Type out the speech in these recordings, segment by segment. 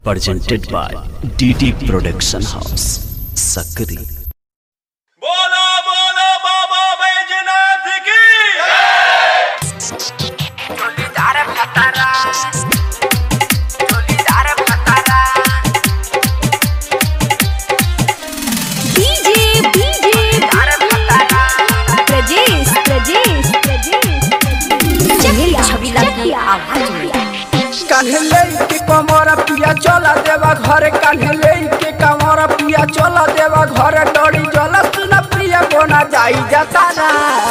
presented by DT Production House, Sakri. बोलो बोलो बाबा बैजनाथ की চলিদার ভাতারা চলিদার ভাতারা डीजे डीजे তার ভাতারা प्रजेश प्रजेश प्रजेश चकिया छवि लगी आवाज में कान्हे के कमर पिया चला देवा घर कान्हे के कमर पिया चला देवा घर डोरी जल सुन प्रिया बोना जाई जतारा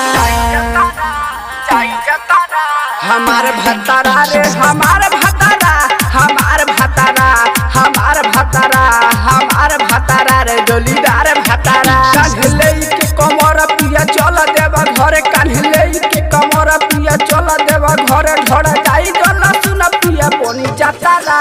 যাই যাতারা हमार भतारा रे हमार भतारा हमार भतारा हमार भतारा हमार भतारा रे डोलीदार भतारा कान्हे के कमर पिया चला देवा घर कान्हे के कमर पिया चला देवा घर घर जाई जल सुन प्रिया बोनी जतारा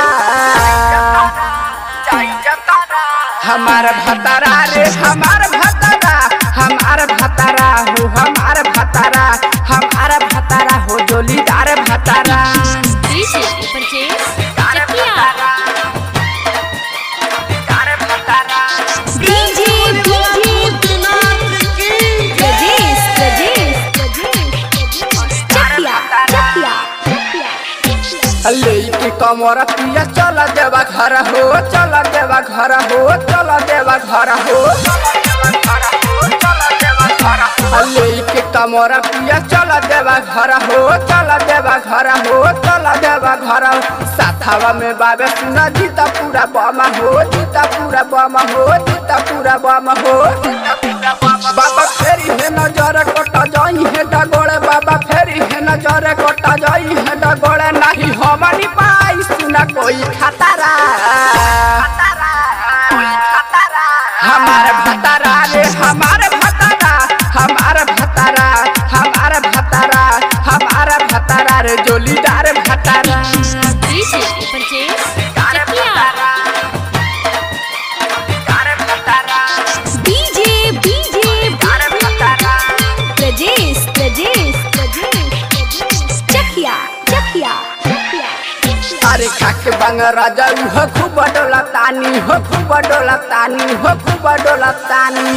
যাই যাতারা हमार भतारा रे हमार भतारा हमार भतारा हो हमार भतारा हमार भतारा हो जोलीदार भतारा डीजे प्रजेश তার चकिया ভাতারা তার ভাতারা डीजे डीजे प्रजेश प्रजेश चकिया चकिया ले के कमर पिया चला देवा घर हो चला देवा घर हो चला देवा घर हो ले के कमर पिया चला देवा घर हो चला देवा घर हो चला देवा घर हो साथावा में बाबे सुना जीता पूरा बम हो जीता पूरा बम हो जीता पूरा बम हो बाबा फेरी है नजर कटा जाई है डगोड़े बाबा फेरी है नजर कटा जाई है डगोड़े नहीं हमारी पाई सुना कोई खतरा हमार भतारा रे हमार भतारा हमार भतारा हमार भतारा हमार भतारा रे जोलीदार भतारा DJ Prajesh Chakiya DJ DJ Prajesh Prajesh Prajesh Chakiya Chakiya अरे खाके बंग राजा हो खूब डोला तानी हो खूब डोला तानी हो खूब डोला तानी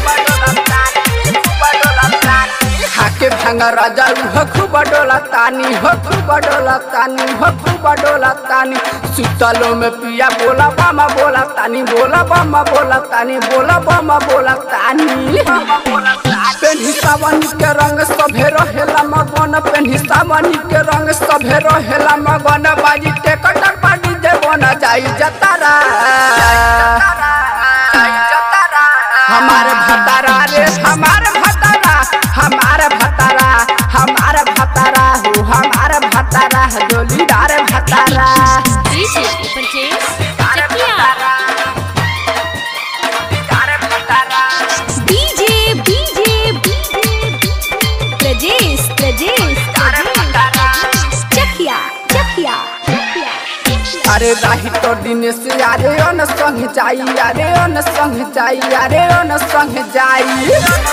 खाके भंग राजा हो खूब डोला तानी हो खूब डोला तानी हो खूब डोला तानी सुतलो में पिया बोला बामा बोला तानी बोला बामा बोला तानी बोला बामा बोला तानी पेन्ही सावनी के रंग सभे रहेला मगन पेन्ही सावनी के रंग सभे रहेला मगन बाजी टेकटर पाटी दे बना जाई जतारा हमार भतारा रे हमार भतारा हमार भतारा हमार भतारा हो हमार भतारा जोलीदार भतारा DJ Prajesh Chakiya DJ DJ Prajesh Prajesh Chakiya Chakiya अरे राही तो दिन से अरे अन संग जाई अरे अन संग जाई अरे अन संग जाई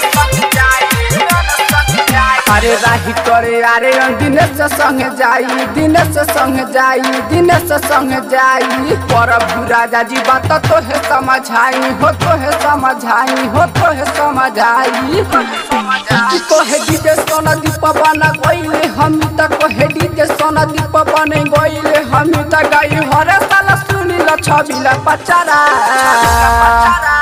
अरे राही करे अरे अन दिन से संग जाई दिन से संग जाई दिन से संग जाई प्रभु राजा जी बात तो है समझाई हो तो है समझाई हो तो है समझाई कोहे डीजे सोना दीप बना गईले हम त कोहे डीजे सोना दीप बने गईले हम त गाई हरे साला सुनी ल छबिला पचारा